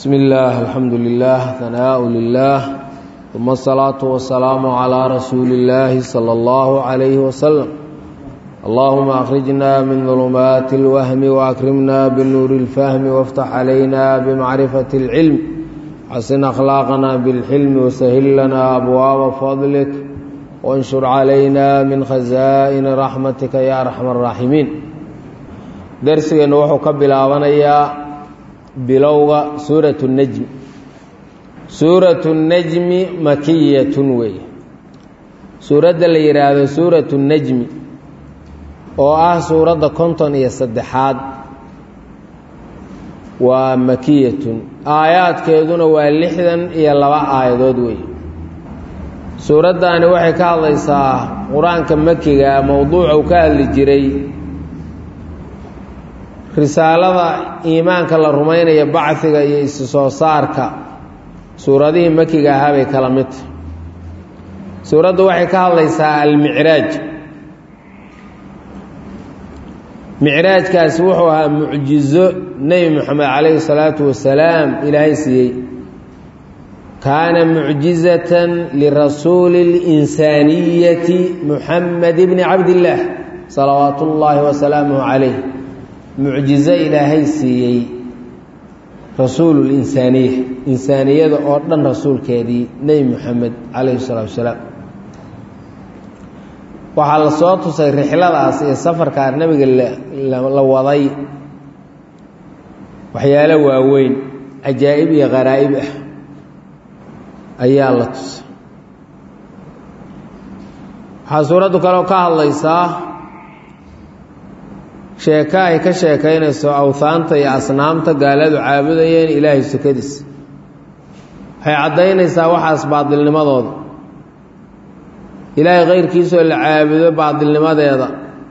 بسم الله الحمد لله ثناء لله ثم الصلاة والسلام على رسول الله صلى الله عليه وسلم اللهم أخرجنا من ظلمات الوهم وأكرمنا بالنور الفهم وافتح علينا بمعرفة العلم حسن أخلاقنا بالحلم وسهل لنا أبواب فضلك وانشر علينا من خزائن رحمتك يا أرحم الراحمين درسنا وحو كبلاوانيا bilowga suuratu najmi suuratu najmi makiyatun wey suuradda la yidhaahdo suuratu najmi oo ah suuradda konton iyo saddexaad waa makiyatun aayaadkeeduna waa lixdan iyo laba aayadood wey suuraddaani waxay ka hadlaysaa qur-aanka makiga mowduuca uu ka hadli jiray risaalada iimaanka la rumaynaya bacdiga iyo isi soo saarka suuradihii makiga ahaa bay kala mid tahy suuraddu waxay ka hadlaysaa almicraaj micraajkaasi wuxuu ahaa mucjizo nebi moxamed calayhi salaatu wasalaam ilaahay siiyey kaana mucjizatan lirasuuli اlinsaaniyati muxamed bni cabdillaah salawaatu ullaahi wasalaamuh calayh mucjizo ilaahay siiyey rasuululinsaaniya insaaniyada oo dhan rasuulkeedii nebi moxamed calayhi salaatu wasalaam waxaa la soo tusay rixladaas iyo safarkaa nebiga la waday waxyaalo waaweyn cajaa'ib iyo qaraa'ib ah ayaa la tusay waxaa suuraddu kaleo ka hadlaysaa sheeko ay ka sheekaynayso awhaanta iyo asnaamta gaaladu caabudayeen ilaahay sukadiisa waxay caddaynaysaa waxaas baadilnimadooda ilaahay kayrkiisoo la caabudo baadilnimadeeda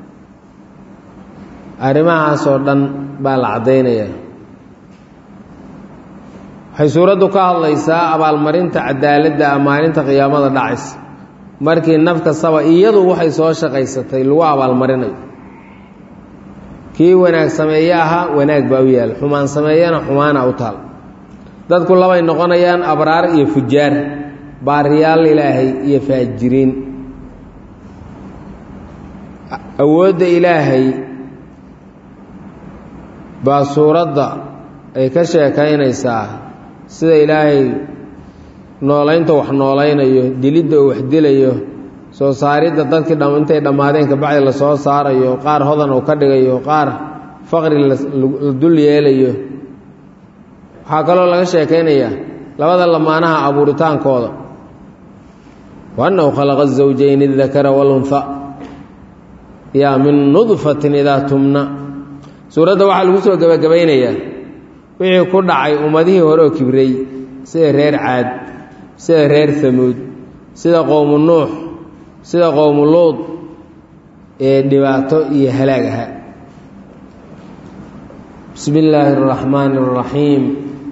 arrimahaasoo dhan baa la caddaynayaa waxay suuraddu ka hadlaysaa abaalmarinta cadaaladda maalinta qiyaamada dhacaysa markii naf kastaba iyadu waxay soo shaqaysatay lagu abaalmarinayo kii wanaag sameeye ahaa wanaag baa u yaal xumaan sameeyana xumaana u taal dadku labay noqonayaan abraar iyo fujaar baariyaal ilaahay iyo faajiriin awoodda ilaahay baa suuradda ay ka sheekaynaysaa sida ilaahay noolaynta wax noolaynayo dilidda uu wax dilayo soo saaridda dadkii intay dhammaadeen kabacdi la soo saarayo qaar hodan uu ka dhigayo qaar faqri la dul yeelayo waxaa kaloo laga sheekaynayaa labada lamaanaha abuuritaankooda wa annahu khalaqa zawjayni adakara walunha yaa min nudfatin idaa tumna suuradda waxaa lagu soo gebagabaynayaa wixii ku dhacay ummadihii hore oo kibrey sida reer caad sida reer hamuud sida qowmu nuux sida qowmu luud ee dhibaato iyo halaag ahaa bismi illaahi araxmaani araxiim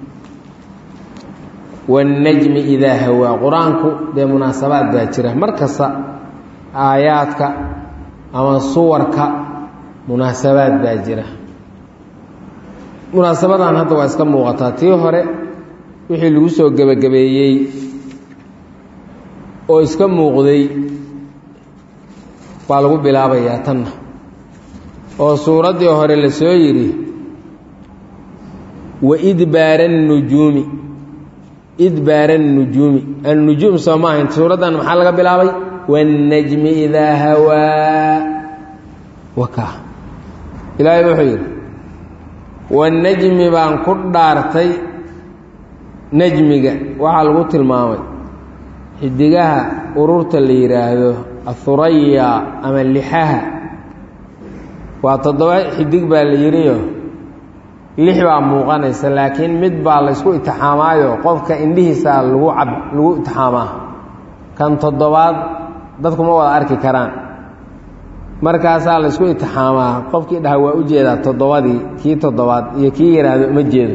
wannajmi idaa hawaa qur-aanku dee munaasabaad baa jira mar kasta aayaadka ama suwarka munaasabaad baa jira munaasabadan hadda waa iska muuqataa tii hore wixii lagu soo gebagabeeyey oo iska muuqday baa lagu bilaabayaa tanna oo suuraddii hore la soo yidhi wa idbaara annujuumi idbaara annujuumi annujuum soo ma ahayn suuraddan maxaa laga bilaabay waannajmi idaa hawaa wakaa ilaahay wuxuu yidhi wannajmi baan ku dhaartay najmiga waxaa lagu tilmaamay xidigaha ururta la yidhaahdo ahuraya ama lixaha waa toddoba xidig baa la yidhiyo lix baa muuqanaysa laakiin mid baa la ysku itixaamaayo qofka indhihiisaa lagu cab lagu itixaamaa kan toddobaad dadkuma wada arki karaan markaasaa la ysku itixaamaa qofkii dhaha waa u jeedaa toddobadii kii toddobaad iyo kii yidhaahdo uma jeedo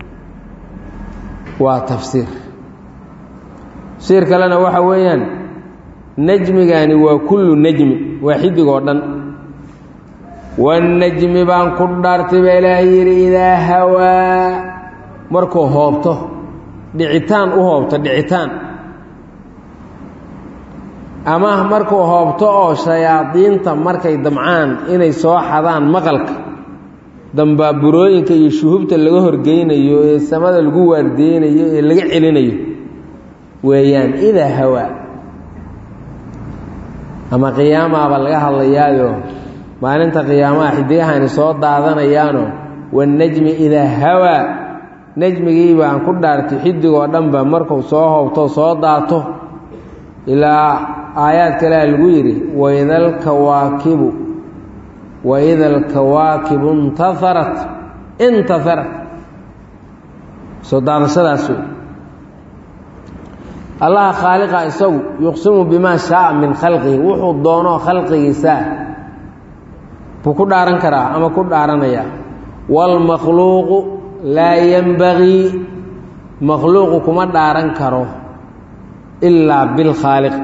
waa tafsiir tafsiir kalena waxa weeyaan najmigani waa kullu najmi waa xidig oo dhan wannajmi baan ku dhaartay baa ilaahay yidhi idaa hawaa markuu hoobto dhicitaan u hoobto dhicitaan ama markuu hoobto oo shayaadiinta markay damcaan inay soo xadaan maqalka dambaaburooyinka iyo shuhubta laga horgeynayo ee samada lagu waardeynayo ee laga celinayo weeyaan idaa hawaa ama qiyaamaaba laga hadlayaayo maalinta qiyaamaha xidigahani soo daadanayaano wanajmi idaa hawaa najmigii baan ku dhaartay xidigoo dhanba markuu soo hoobto soo daato ilaa aayaad kalea lagu yidhi waida alkawaakibu waida alkawaakibu intaharat intaharat soo daadashadaas wey allaha khaaliqa isagu yuqsimu bimaa shaaa min khalqihi wuxuu doonoo khalqigiisaa buu ku dhaaran karaa ama ku dhaaranayaa waalmakhluuqu laa yenbagii makhluuqu kuma dhaaran karo ilaa bilkhaaliq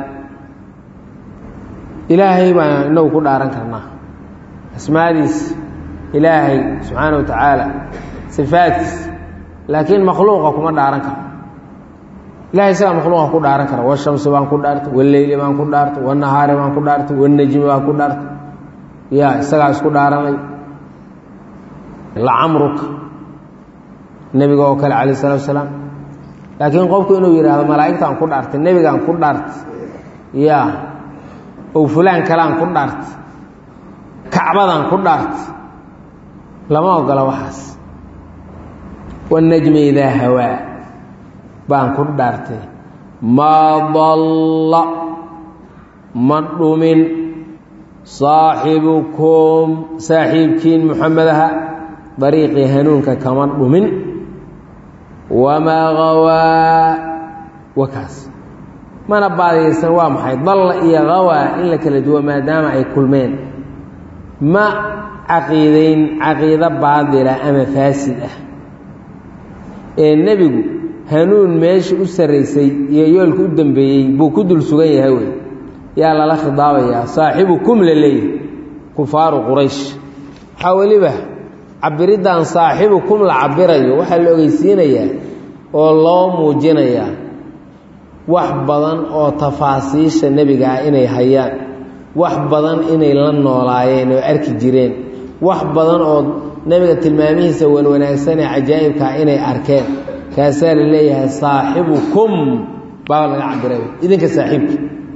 ilaahay baan inagu ku dhaaran karnaa asmaadiis ilaahay subxaana wa tacaala sifaadkiis laakiin makhluuqa kuma dhaaran karo ilahay isagaa makhluuqa ku dhaaran kara washamsi baan ku dhaartay waleyli baan ku dhaartay wanahaari baan ku dhaartay wanajmi baan ku dhaartay ya isagaa isku dhaaranay lacamruka nebiga oo kale calayh salatu asalaam laakiin qofku inuu yidhaahdo malaa'igtaan ku dhaartay nebigaan ku dhaartay ya ow fulaan kalaan ku dhaartay kacbadaan ku dhaartay lama ogola waxaas wanajmi idaa hawaa baan ku dhaartay maa dalla ma dhumin saaxibukum saaxiibkiin muxamed aha dariiqii hanuunka kama dhumin wamaa hawaa wakaas mana baadiyaysan waa maxay dalla iyo hawaa in la kala duwo maadaama ay kulmeen ma caqiidayn caqiido baadila ama faasid ah ee nebigu hanuun meesha u sarraysay iyo yoolka u dambeeyey buu ku dul sugan yahay wey yaa lala khidaabayaa saaxibukum la leeyahy kufaaru quraysh waxaa weliba cabiriddan saaxibukum la cabirayo waxaa la ogeysiinayaa oo loo muujinayaa wax badan oo tafaasiisha nebiga ah inay hayaan wax badan inay la noolaayeen oo arki jireen wax badan oo nebiga tilmaamihiisa wanwanaagsan ee cajaa'ibkaa inay arkeen kaasaa la leeyahay saaxibukum baaba laga cabiray idinka saaxiibka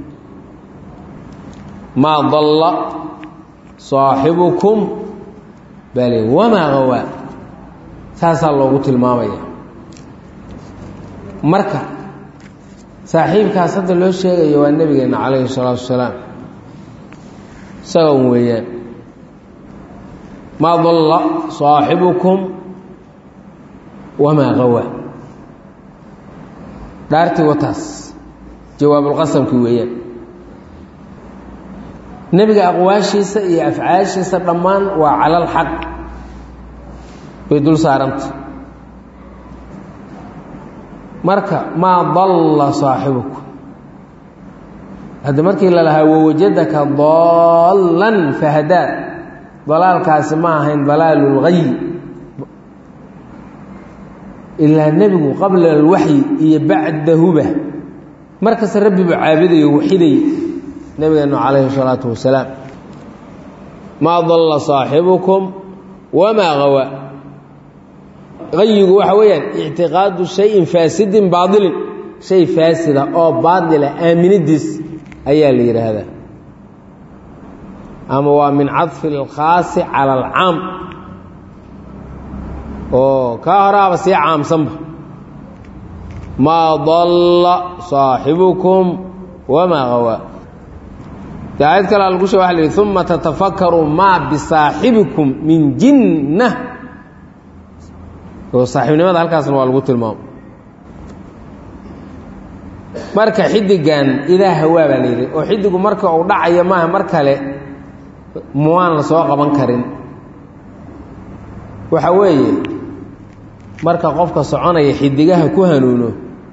maa dalla saaxibukum bale wamaa hawaa saasaa loogu tilmaamaya marka saaxiibkaas hadda loo sheegayo waa nebigeenna calayhi salaatu wasalaam isagan weeyaan maa dalla saaxibukum wamaa hawaa dhaartii wataas jawaabulqasamkii weeyaan nebiga aqwaashiisa iyo afcaashiisa dhammaan waa cala alxaq bay dul saaranta marka maa dalla saaxibuku hadda markii la lahaa wawajadaka dallan fahadaa dalaalkaasi ma ahayn dalaalulgay ilaa nebigu qabla alwaxyi iyo bacdahuba markasta rabbi buu caabudayo waxiday nabigeenu calayhi salaatu wasalaam maa dalla saaxibukum wamaa hawaa hayigu waxa weeyaan ictiqaadu shayin faasidin baadilin shay faasida oo baadila aaminidiis ayaa la yidhaahdaa ama waa min cadfi alkhaasi cala alcaam oo kaa horaaba sii caamsanba maa dalla saaxibukum wamaa hawaa aayad kale lagu sheg waa la yihi uma tatafakaru maa bisaaxibikum min jinna oo saaxiibnimada halkaasna waa lagu tilmaamo marka xidigan idaa hawaa baa la yidhi oo xidigu marka uu dhacayo maaha mar kale muwaan la soo qaban karin waxa weeye marka qofka soconaya xidigaha ku hanuuno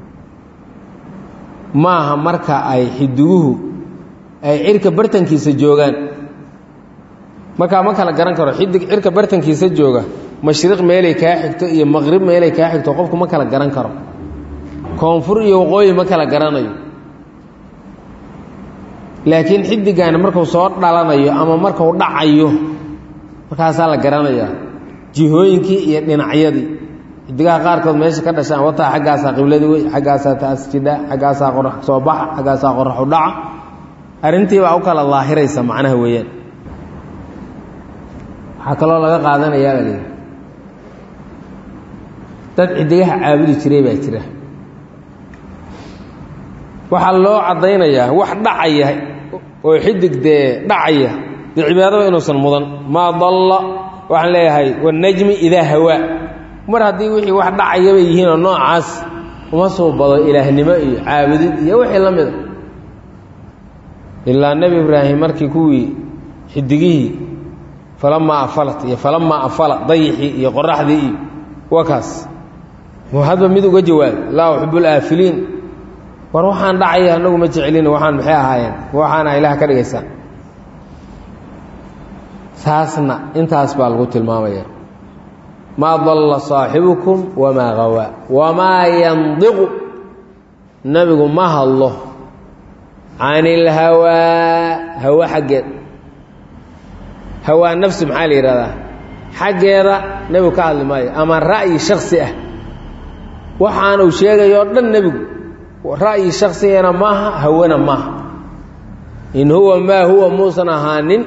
maaha marka ay xidiguhu ay cirka bartankiisa joogaan markaa ma kala garan karo xidig cirka bartankiisa jooga mashriq meelay kaa xigto iyo maqrib meelay kaa xigto qofku ma kala garan karo koonfur iyo waqooyi ma kala garanayo laakiin xidigaani markuu soo dhalanayo ama marku dhacayo markaasaa la garanayaa jihooyinkii iyo dhinacyadii xidigaha qaarkood meesha ka dhashaan wataa xaggaasaa qibladii wey xaggaasaa taas jidha xaggaasaa qorax soo baxa xaggaasaa qoraxu dhaca arrintii baa u kala daahiraysa macnaha weeyaan waxaa kaloo laga qaadanayaa la leehi dad xidigaha caabudi jiray baa jira waxaa loo caddaynayaa wax dhacaya oo xidig dee dhacaya dee cibaadaba inuusan mudan maa dalla waxaan leeyahay wanajmi idaa hawaa mar haddii wixii wax dhacayabay yihiinoo noocaas uma suubado ilaahnimo iyo caabudid iyo wixii la mida ilaa nebi ibraahim markii kuwii xidigihii falamaa afalat iyo falamaa afala dayixii iyo qoraxdii iyo waa kaas hadba mid uga jawaab laa uxibu laafiliin war waxaan dhacaya anagu ma jecelin waxaan maxay ahaayeen waxaana ilaah ka dhigaysaa taasna intaas baa lagu tilmaamaya maa dalla saaxibukum wamaa hawaa wamaa yandiqu nebigu ma hadlo can ilhawaa hawa xaggeed hawaa nafsi maxaa la yidhahdaa xaggeeda nebigu ka hadli maayo ama ra'yi shaksi ah waxaanuu sheegayo o dhan nebigu ra'yi shaksigana maaha hawana maaha in huwa maa huwa muusan ahaanin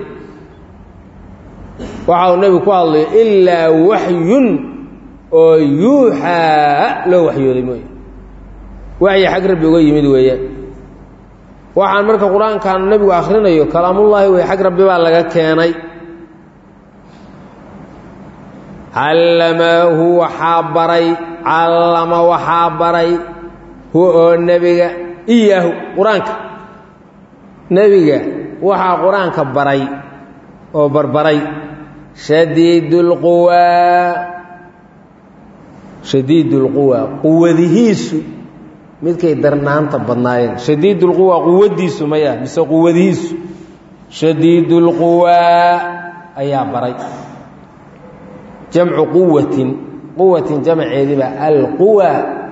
waxa uu nebigu ku hadlayo ilaa waxyun oo yuuxaa loo waxyooday mooye waxyi xag rabbi uga yimid weeyaan waxaan marka qur-aankaanu nebigu akhrinayo kalaamullaahi wey xag rabbi baa laga keenay callamahu waxaa baray callama waxaa baray huwa oo nebiga iyaahu qur-aanka nebiga waxaa qur-aanka baray oo barbaray shadiid اlquwaa shadiid اlquwaa quwadihiisu midkay darnaanta badnaayeen shadiid اlquwaa quwaddiisu maya mise quwadihiisu shadiid اlquwaa ayaa baray jamcu quwatin quwatin jamceediiba alquwa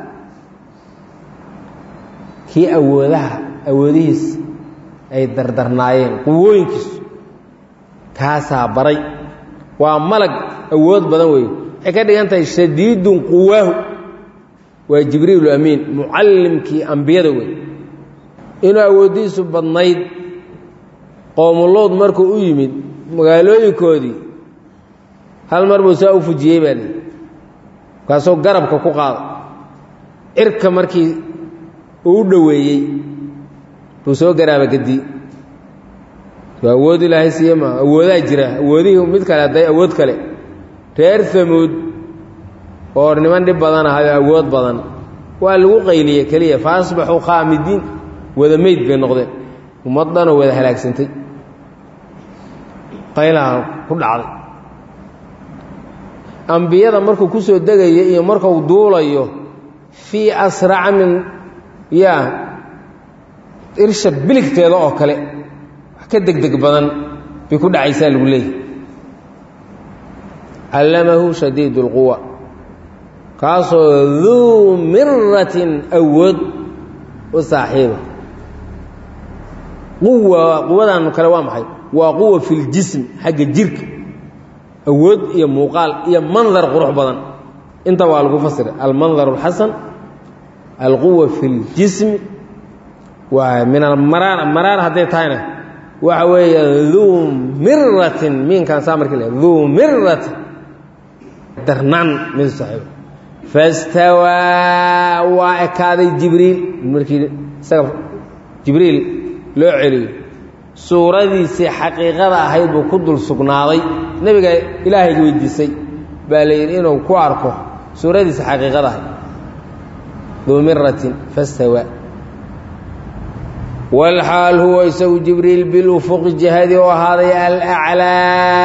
kii awoodaha awoodihiisa ay dardarnaayeen quwooyinkiisu kaasaa baray waa malag awood badan weeye waxay ka dhigan tahay shadiidun quwaahu waa jibriilu amiin mucallimkii ambiyada wey inuu awooddiisu badnayd qowmulood markuu u yimid magaalooyinkoodii hal mar buu saa u fujiyey baa lii markaasuu garabka ku qaada cirka markii uu u dhoweeyey buu soo garaaba gadi waa awood ilaahay siiye maa awoodaa jira awoodihii mid kale hadday awood kale reer hamuud oo niman dhib badan ahayo awood badan waa lagu qayliye keliya fa asbaxuu khaamidiin wada meyd bay noqdeen ummad dhanoo wada halaagsantay qaylaha ku dhacday ambiyada markuu ku soo degayo iyo markuu duulayo fii asraca min yaa irsha biligteeda oo kale wax ka degdeg badan bay ku dhacaysaa lagu leeyahy callamahu shadiid اlquwa kaasoo duu miratin awood u saaxiiba quwa quwadan kale waa maxay waa quwa fi ljism xagga jirka awood iyo muuqaal iyo mandar qurux badan inta waa lagu fasira almandar اlxasan alquwa fi اljismi waa min almaraar maraar hadday tahayna waxa weeye duu miratin miinkaan saa markii le duu miratin darnaan mid saaxiiba fastawaa waa ekaaday jibriil markii isaga jibriil loo celiyo suuradiisii xaqiiqada ahayd buu ku dul sugnaaday nebiga ilaahayga weydiisay baa la yidhi inuu ku arko suuradiisa xaqiiqada ahayd duu miratin fastawaa walxaal huwa isagu jibriil bilufuqi jihadii u ahaaday alaclaa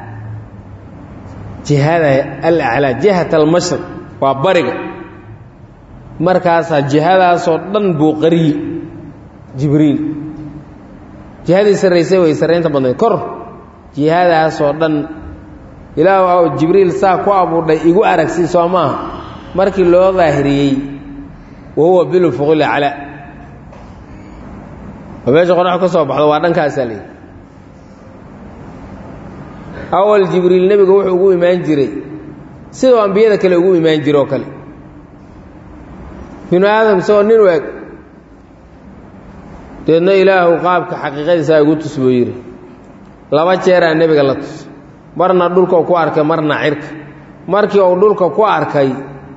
jihada alaclaa jihat almashriq waa bariga markaasaa jihadaasoo dhan buu qariye jibriil jihadii sarraysay way sarraynta badnayd kor jihadaasoo dhan ilaah jibriil saa ku abuurdhay igu aragsii soo maaha markii loo daahiriyey wa huwa bilufuqil aclaa oo meesha qorax ka soo baxdo waa dhankaasaa leeyi awal jibriil nebiga wuxuu ugu imaan jiray sidoo ambiyada kale ugu imaan jire oo kale binu aadam isagoo nin u eg deedna ilaahu qaabka xaqiiqadiisaa igu tus buu yidhi laba jeeraa nebiga la tus marna dhulkau ku arkay marna cirka markii uu dhulka ku arkay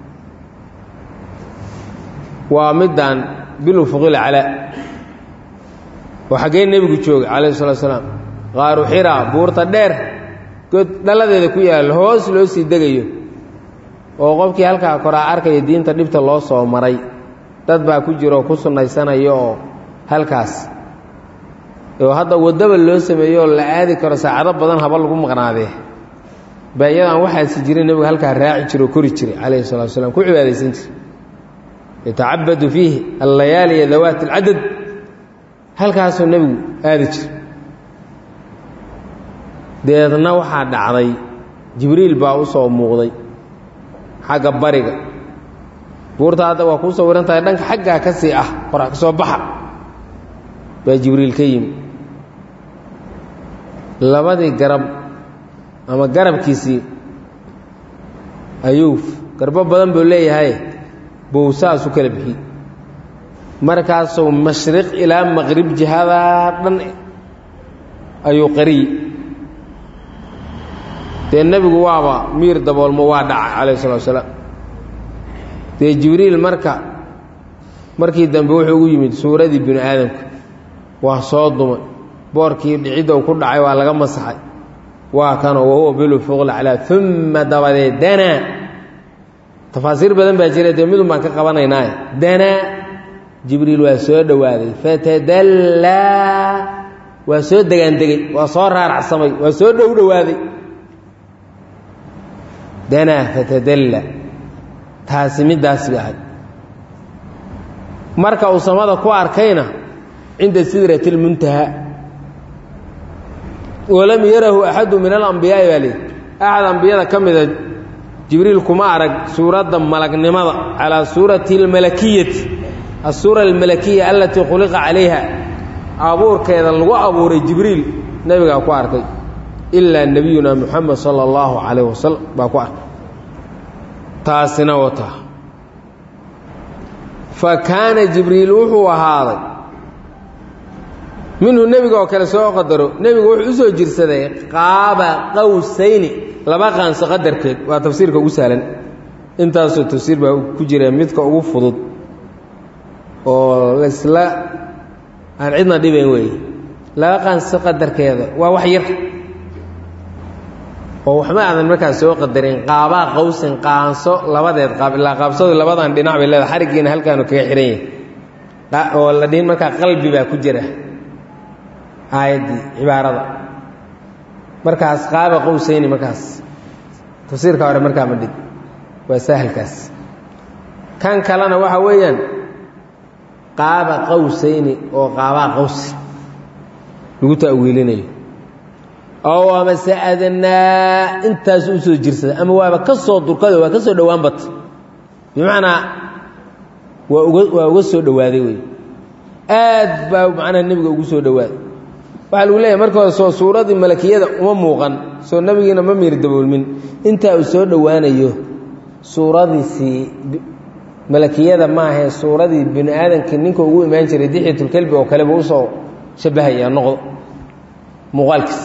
waa middan bilufuqil calaa oo xaggee nebigu joogay calayhi salatu salaam qaaru xiraa buurta dheer god dhalladeeda ku yaalla hoos loo sii degayo oo qofkii halkaa koraa arkaya diinta dhibta loo soo maray dad baa ku jira oo ku sunnaysanayo oo halkaas oo hadda waddaba loo sameeyo oo la aadi karo saacado badan haba lagu maqnaadee baa iyadaan waxaasi jirin nebigu halkaa raaci jiro oo kori jiray calayhi salatu wasalaam ku cibaadaysan jira yatacabadu fiihi allayaaliya dawaat alcadad halkaasuu nebigu aadi jira deedna waxaa dhacday jibriil baa u soo muuqday xagga bariga buurta hadda waa kuu sawiran tahay dhanka xaggaa ka sii ah qorax ka soo baxa baa jibriil ka yimi labadii garab ama garabkiisii ayuu garbo badan buu leeyahay buu saas u kala bixiyey markaasuu mashriq ilaa maqrib jihadaa dhan ayuu qariyey dee nebigu waaba miir daboolmo waa dhacay calayh salatu wasalaam dee jibriil marka markii dambe wuxuu ugu yimid suuradii bini aadamka waa soo dumay boorkii dhicidda uu ku dhacay waa laga masaxay waa kanoo wahuwa bilufuql calaa uma dabadeed danaa tafaasiir badan baa jira dee midun baan ka qabanaynaaye danaa jibriil waa soo dhowaaday fatadallaa waa soo degaandegey waa soo raaracsamay waa soo dhow dhowaaday danaa fatadalla taasi middaas bay ahayd marka uu samada ku arkayna cinda sidrati اlmuntaha walam yarahu axadu min alambiyaa'i baa leey axad ambiyada ka mida jibriil kuma arag suuradda malagnimada calaa suurati اlmalakiyati asuura almalakiya alatii khuliqa calayha abuurkeeda lagu abuuray jibriil nebigaa ku arkay ilaa nebiyuna muxamed sala allahu calayh wasalam baa ku arkay taasina wata fa kaana jibriil wuxuu ahaaday minhu nebiga oo kale soo qadaro nebigu wuxuu u soo jirsaday qaaba qawsayni laba qaanso qadarkeed waa tafsiirka ugu sahlan intaasoo tafsiir baa ku jira midka ugu fudud oo laysla aan cidna dhibayn weeye laba qaanso qadarkeeda waa wax yar oo waxba aadan markaas soo qadarin qaabaa qawsin qaanso labadeed qaab ilaa qaabsadu labadan dhinac bay leedahay xariggiina halkaanu kaga xihan yahay oo la dhihin markaa qalbi baa ku jira aayaddii cibaarada markaas qaaba qowsayni markaas tafsiirka hore markaa ma dhig waa sahalkaas kan kalena waxa weeyaan qaaba qawsayni oo qaabaa qawsi lagu ta'wiilinayo ow amase adnaa intaas u soo jirsada ama waaba ka soo durkado waa ka soo dhowaan bata bimacnaa waa uga waa uga soo dhowaaday wey aad baa macnaha nebiga ugu soo dhowaaday waxaa lagu leeyahay marka hore soo suuradii malakiyada uma muuqan soo nebigiina ma miir daboolmin intaa uu soo dhowaanayo suuradiisii malakiyada maahee suuradii bini aadamkii ninka ugu imaan jiray dixyatulkelbi oo kaleba usoo shabbahaya noqdo muuqaalkiis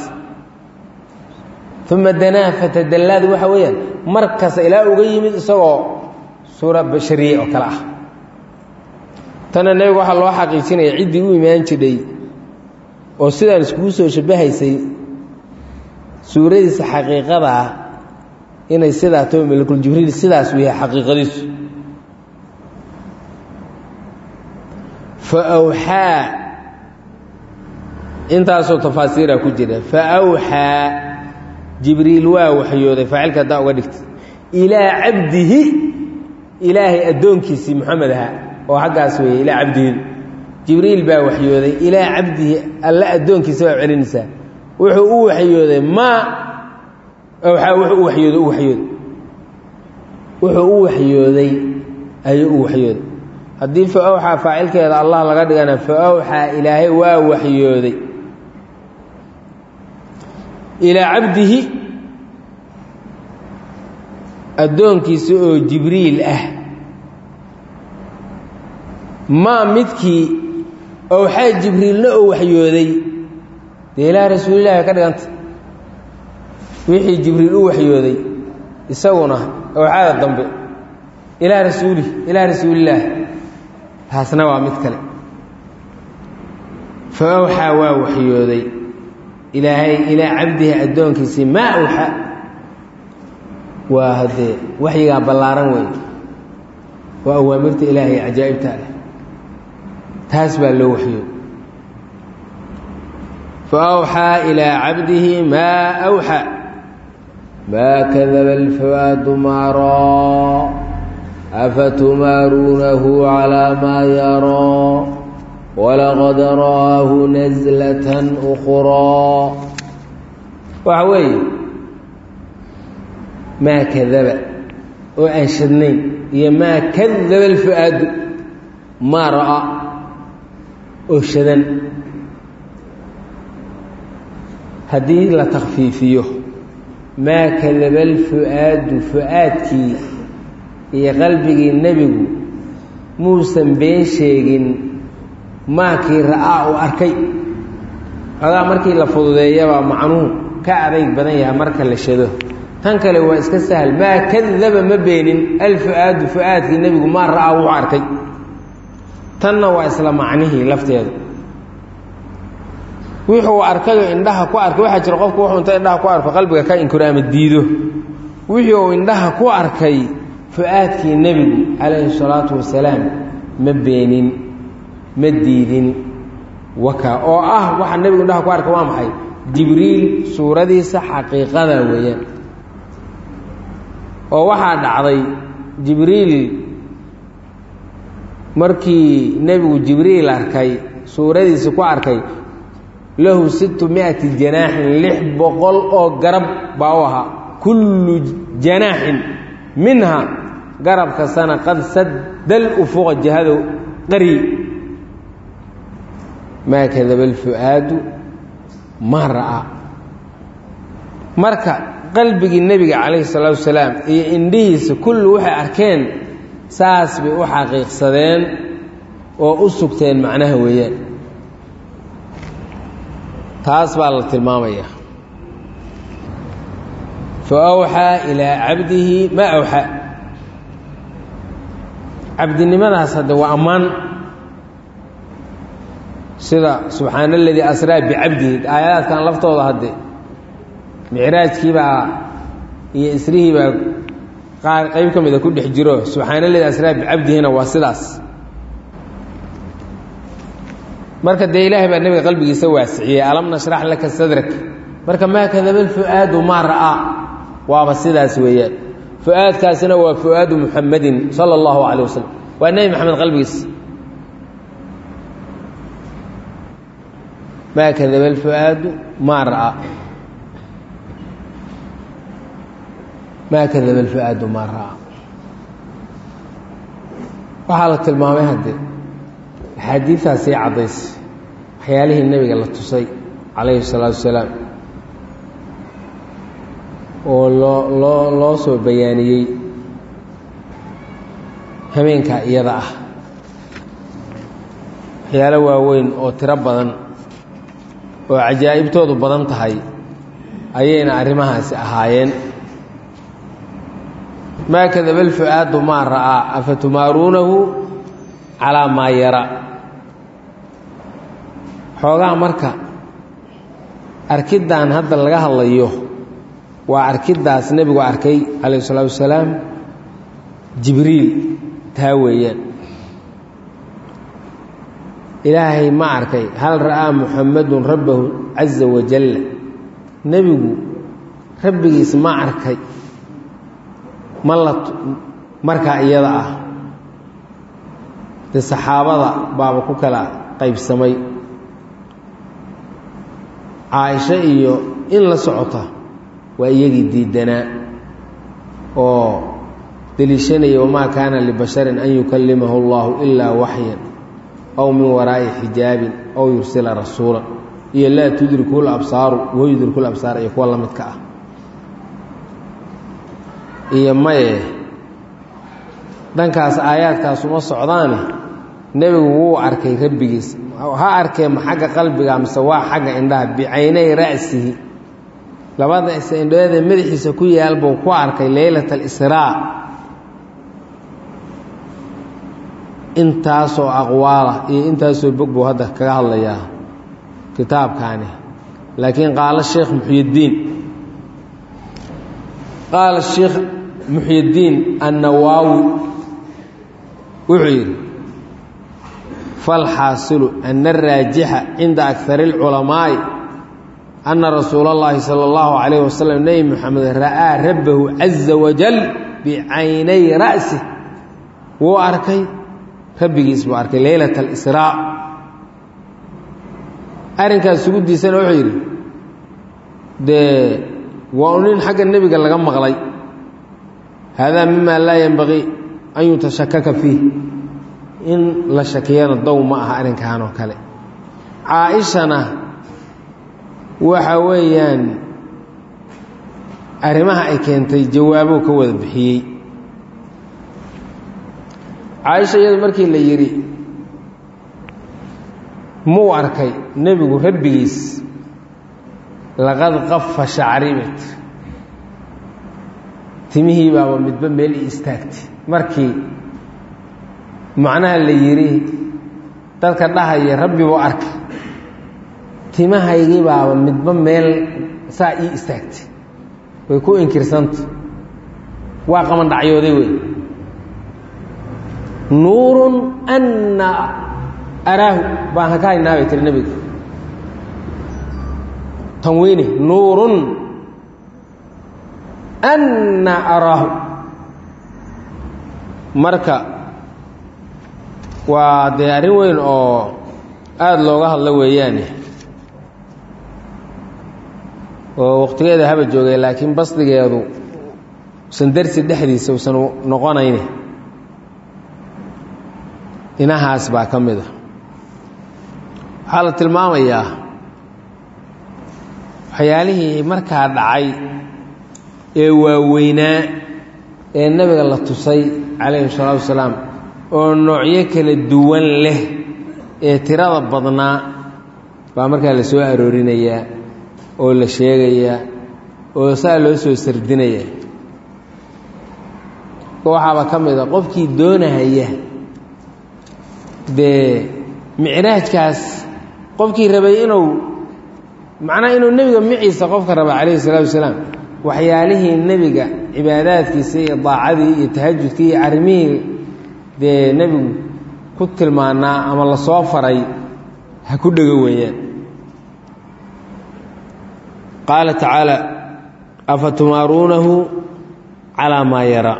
uma danaa fatadallaadu waxa weeyaan mar kasta ilaa uga yimid isagoo suura bashariye oo kale ah tana nebiga waxaa loo xaqiijinaya ciddii u imaan jidhay oo sidaan iskugu soo shabbahaysay suuradiisa xaqiiqada ah inay sidaa too malakuljibriil sidaas u yahay xaqiiqadiisu fa awxaa intaasoo tafaasiira ku jira fa awxaa jibriil waa waxyooday faacilka haddaa uga dhigtay ilaa cabdihi ilaahay addoonkiisii moxamed ahaa oo xaggaas weeye ilaa cabdihidu jibriil baa waxyooday ilaa cabdihi alle addoonkiisa baa celinaysaa wuxuu u waxyooday maa awxaa wuxuu u waxyooday u waxyooday wuxuu u waxyooday ayuu u waxyooday haddii fa awxaa faacilkeeda allah laga dhigana fa awxaa ilaahay waa waxyooday ilaa cabdihi addoonkiisa oo jibriil ah maa midkii owxaa jibriilna oo waxyooday dee ilaa rasuulillahi ka dhiganta wixii jibriil u waxyooday isaguna owxaada dambe ilaa rasuuli ilaa rasuulillaah taasna waa mid kale fa awxaa waa waxyooday ilaahay ilaa cabdihi addoonkiisii maa awxaa waa haddee waxyigaa ballaaran weyn waa awaamirta ilaahay cajaa'ibta leh taas baa loo waxyooday fa awxaa ilaa cabdihi maa awxaa maa kadaba alfawaadu maaraa afatumaaruunahu calaa maa yaraa walaqad ra'aahu naslatan ukhraa waxa weeye maa kadaba oo aan shadnayn iyo maa kadaba alfu-aadu maa ra'a oo shadan haddii la takfiifiyo maa kadaba alfu-aadu fu-aadkii iyo qalbigii nebigu muusan been sheegin maakii ra'aa uu arkay xogaa markii la fududeeyabaa macnuhu ka adayg badan yahay marka la shado tan kale waa iska sahal maa kadaba ma beenin alfu-aadu fu-aadkii nebigu maa ra'aa wuxuu arkay tanna waa isla macnihii lafteedu wuxuu arkayoo indhaha ku arkay waxaa jira qofku wuxuu inta indhaha ku arko qalbiga ka inkiro ama diido wixii uu indhaha ku arkay fu-aadkii nebigu calayhi salaatu wasalaam ma beenin ma diidin waka oo ah waxaa nebigu indhaha ku arka waa maxay jibriil suuradiisa xaqiiqada weeyaan oo waxaa dhacday jibriil markii nebigu jibriil arkay suuradiisa ku arkay lahu sittu miati janaaxin lix boqol oo garab baa u ahaa kullu janaaxin minha garab kastana qad saddal ufuqa jihado qari maa kadaba alfu-aadu maa ra'aa marka qalbigii nebiga calayhi salaatu wasalaam iyo indhihiisa kullu waxay arkeen saas bay u xaqiiqsadeen oo u sugteen macnaha weeyaan taas baa la tilmaamaya fa awxaa ilaa cabdihi maa awxaa cabdinimadaas hadde waa ammaan sida subxaana aladii asraa bicabdihi aayadaadkan laftooda hadde micraajkiibaa iyo isrihiibaa qaar qayb ka mida ku dhex jiro subxaana aladii asraa bicabdihina waa sidaas marka dee ilaahay baa nebiga qalbigiisa waasiciyey alam nashrax laka sadrak marka maa kadaba alfu-aadu maa ra'aa waaba sidaas weeyaan fu-aadkaasina waa fu-aadu muxamadin sala allahu calay wasalam waa nebi maxamed qalbigiisa maa kadaba alfu-aadu maa ra'aa maa kadaba alfu-aadu maa ra'aa waxaa la tilmaamay hadde axaadiidtaas sii caddaysay waxyaalihii nebiga la tusay calayhi salaatu wasalaam oo loo loo loo soo bayaaniyey habeenkaa iyada ah waxyaalo waaweyn oo tiro badan oo cajaa'ibtoodu badan tahay ayayna arrimahaasi ahaayeen maa kadaba alfu-aadu maa ra'aa afatumaaruunahu calaa maa yara xoogaa marka arkiddan hadda laga hadlayo waa arkiddaas nebigu arkay calayh isalaatu wasalaam jibriil taa weeyaan ilaahay ma arkay hal ra'aa muxamadun rabbahu caza wajalla nebigu rabbigiis ma arkay ma la markaa iyada ah dee saxaabada baaba ku kala qaybsamay caaisho iyo in la socota waa iyagii diidanaa oo deliishanaya wamaa kaana libasharin an yukallimahu allahu ilaa waxyan aw min waraa'i xijaabin aw yursila rasuula iyo laa tudriku labsaaru wa yudriku labsaar iyo kuwa la midka ah iyo maye dhankaas aayaadkaas uma socdaane nebigu wuu arkay rabbigiis ha arkee ma xagga qalbiga mise waa xagga indhaha bicaynay ra'sihi labada indhoodee madaxiisa ku yaal buu ku arkay leylat alisraa intaasoo aqwaala iyo intaasoo bog buu hadda kaga hadlayaa kitaabkaani laakiin qaala sheekh muxyiddiin qaala sheekh muxyiddiin annawaawi wuxuu yidhi falxaasilu ana araajixa cinda akari اlculamaa'i ana rasuula اllahi salى اllahu calayh wasalam nebi moxamed ra'aa rabbahu caza wajal bicaynay ra'sih wuu arkay rabbigiis buu arkay leylat alisraa arrinkaas sugudiisana wuxuu yidhi dee waa u nin xagga nebiga laga maqlay haadaa mima laa yenbagii an yutashakaka fiih in la shakiyana dow ma aha arrinkan oo kale caa-ishana waxa weeyaan arrimaha ay keentay jawaabuu ka wada bixiyey caaisha iyadu markii la yidhi muu arkay nebigu rabbigiis laqad qafa shacribet timihii baaba midba meel i istaagtay markii macnaha la yidhi dadka dhahaya rabbi buu arkay timahaygii baaba midba meel saa ii istaagtay way ku inkirsanta waa qaban dhacyooday wey nuurun anna araahu baan haka haynaa bay tiri nebiga tanwiini nuurun anna araahu marka waa dee arrin weyn oo aada looga hadlo weeyaane oo waqtigeeda haba joogay laakiin basdigeedu usan darsi dhexdiisa usan noqonayni dhinahaas baa ka mid a waxaa la tilmaamayaa waxyaalihii markaa dhacay ee waaweynaa ee nebiga la tusay calayhi salaatu wasalaam oo noocyo kala duwan leh ee tirada badnaa baa markaa la soo aroorinayaa oo la sheegayaa oo saa loo soo sardinaya waxaaba ka mid a qofkii doonahaya dee micraajkaas qofkii rabay inuu macnaha inuu nebiga miciisa qofka raba calayhi salaatu wasalaam waxyaalihii nebiga cibaadaadkiisa iyo daacadii iyo tahajudkii iyo arrimihii dee nebigu ku tilmaanaa ama la soo faray ha ku dhego weeyaan qaala tacaala afa tumaaruunahu calaa maa yaraa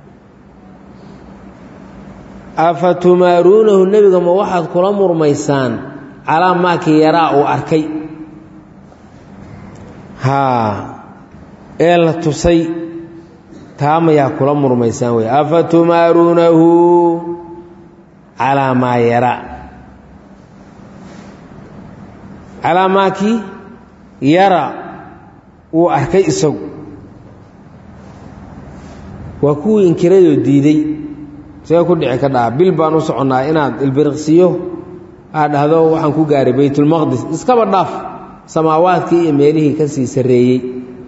afa tumaaruunahu nebiga ma waxaad kula murmaysaan calaa maakii yaraa uu arkay haa ee la tusay taa mayaa kula murmaysaan wey afa tumaaruunahu calaa maa yaraa calaa maakii yara wuu arkay isagu waa kuwii inkirayoo diiday see ku dhici ka dhaha bil baan u soconnaa inaad ilbiriqsiyo aad dhahdo waxaan ku gaaray baytulmaqdis iskaba dhaaf samaawaadkii iyo meelihii ka sii sarreeyey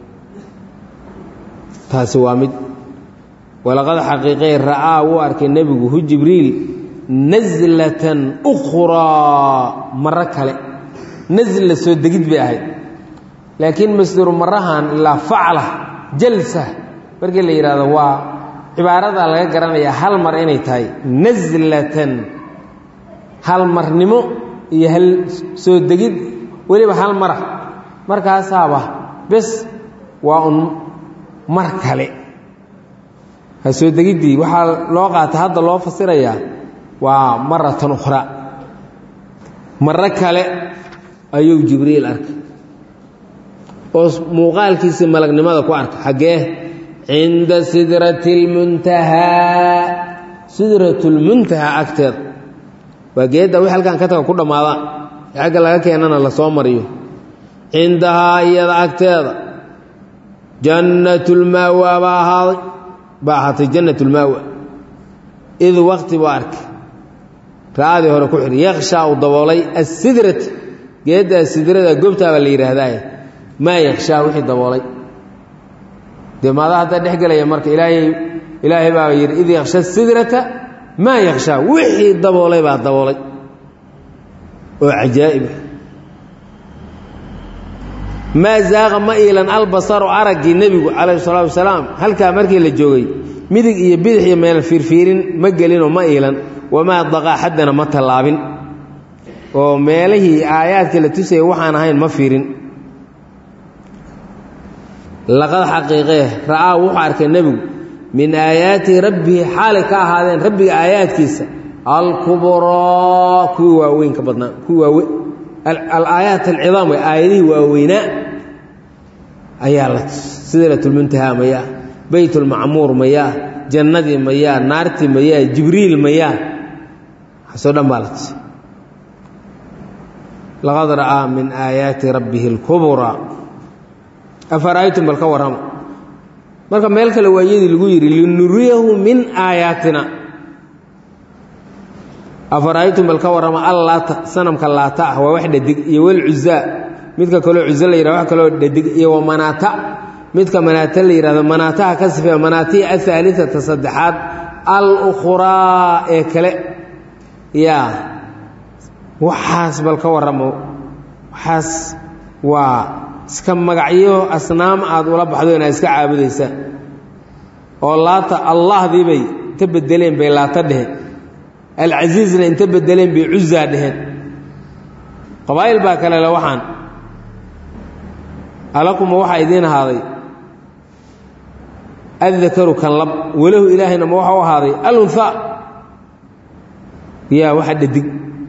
taasi waa mid walaqad xaqiiqey ra'aa wuu arkay nebigu hu jibriil naslatan ukhraa maro kale nasla soo degid bay ahayd laakiin masdaru marahan ilaa facla jalsa markii la yidhaahdo waa cibaaradaa laga garanayaa hal mar inay tahay naslatan hal marnimo iyo hal soo degid weliba hal mara markaasaaba bes waa un mar kale ha soo degiddii waxaa loo qaata hadda loo fasirayaa waa maratan ukhraa maro kale ayuu jibriil arkay oo muuqaalkiisii malagnimada ku arka xaggee cinda sidrati lmuntahaa sidratulmuntahaa agteeda waa geedda wix halkan ka taga ku dhammaada xagga laga keenana la soo mariyo cindahaa iyada agteeda jannatulmaawa baa ahaaday baa ahaatay jannatulmaawa id waqti buu arkay ra'adii hore ku xidhi yakshaa uu daboolay assidrata geeddaa sidrada gobtaa baa la yidhaahdaa maa yakshaa wixii daboolay dee maada haddaa dhex gelaya marka ilaahay ilaahay baa yidhi id yaksha sidrata maa yakshaa wixii daboolay baa daboolay oo cajaa'ibah maa zaaqa ma iilan albasaru araggii nebigu calayhi salaatu wasalaam halkaa markii la joogay midig iyo bidix iyo meel fiirfiirin ma gelinoo ma iilan wamaa daqaa xaddana ma tallaabin oo meelihii aayaadka la tusayay waxaan ahayn ma fiirin laqad xaqiiqee ra'aa wuxuu arkay nebigu min aayaati rabbihi xaalay ka ahaadeen rabbiga aayaadkiisa alkubraa kuwii waaweyn ka badnaa kuwii waawe alaayaat alcidaam way aayadihii waaweynaa ayaa la sidratulmuntahaa mayaa beytulmacmuur mayaa jannadii mayaa naartii mayaa jibriil mayaa waxaasoo dhan baa la tusay laqad ra'aa min aayaati rabbihi اlkubraa afara'aytum bal ka warrama marka meel kale waa iyadii lagu yidhi linuriyahu min aayaatina afara'aytum bal ka warrama allaata sanamka laata ah waa wax dhadig iyo walcuzaa midka kaloo cuzo la yihahdo wax kaloo dhadig iyo wamanaata midka manaata la yidhahdo manaataha ka sifeeya manaatihi ahaaliata saddexaad al-ukhraa ee kale yaa waxaas bal ka warramo waxaas waa iska magacyo asnaam aad ula baxdo inaad iska caabudaysaan oo laata allahdii bay inta bedeleen bay laata dheheen alcasiizna inta bedeleen bay cuzaa dheheen qabaa'il baa kale le waxaan alakuma waxaa idiin ahaaday addakaru kan lab walahu ilaahayna ma waxa u ahaaday alunhaa yaa waxa dhadig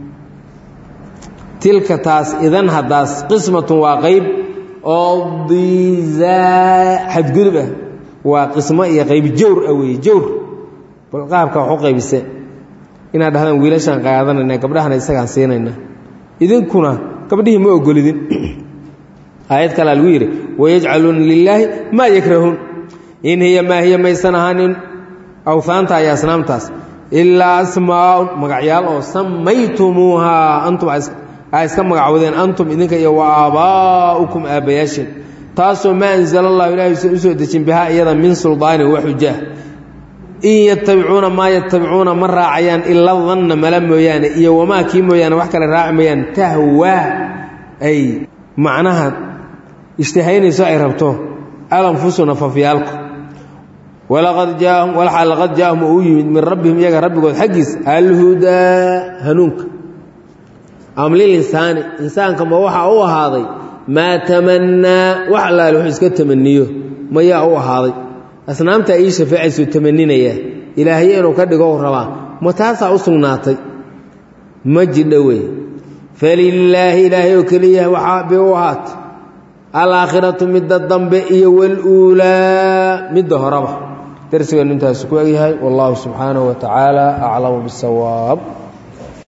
tilka taas idan haddaas qismatun waa qayb oo diizaa xadgudub ah waa qismo iyo qayb jawr ah weeye jawr bal qaabka wax u qaybisee inaad dhahdaan wiilashaan qaadanayna gabdhahana isagaan siinayna idinkuna gabdhihii ma ogolidin aayad kalea lagu yidhi wayajcaluuna lilaahi maa yakrahuun in hiya maa hiya maysan ahaanin awhaanta iyo asnaamtaas ilaa asmaaun magacyaal oo samaytumuuhaa antum aa iska magacowdeen antum idinka iyo wa aabaa'ukum aabbayaashin taasoo maa anzala allahu ilahay usan u soo dejin bihaa iyada min suldaanin wa xujaah in yatabicuuna maa yatabicuuna ma raacayaan ila danna mala mooyaane iyo wamaa kii mooyaane wax kale raaci mayaan tahwaa ay macnaha ishtihaynayso ay rabto alanfusu nafafyaalku walaqad jaahum walxaa laqad jaahum oo u yimid min rabbihim iyaga rabbigood xaggiisa alhudaa hanuunka am lilinsaani insaanka ma waxaa u ahaaday maa tamannaa wax allaale wuxuu iska tamaniyo mayaa u ahaaday asnaamtaa ii shafeecaysuu tamaninayaa ilaahye inuu ka dhigo rabaa ma taasaa u sugnaatay ma jidha wey falilaahi ilaahay oo keliya waxaa bay u ahaatay alaakhiratu midda dambe iyo waluulaa midda horeba darsigeenu intaas ku egyahay wallahu subxaanahu wa tacaala aclamu bisawaab